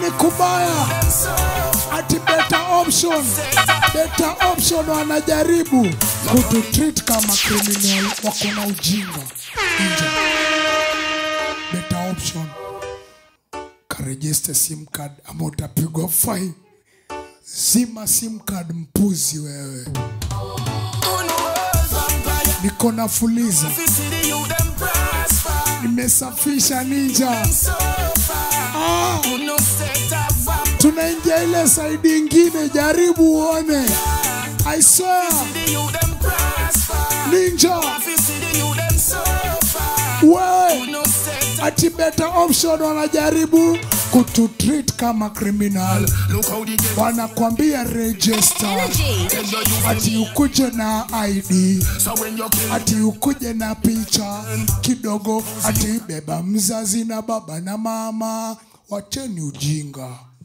ni kubaya ati better option better option wanajaribu kututreat kama criminal wako na ujinga nje better option karejeste sim card ama utapigwa fine zima sim card mpuzi wewe niko na fuliza nimesafisha ninja ah, tunaingia ile saidi ingine jaribu uone I swear ninja we ati better option wanajaribu kututreat kama criminal wanakwambia register ati ukuje na id ati ukuje na picha kidogo ati beba mzazi na baba na mama wacheni ujinga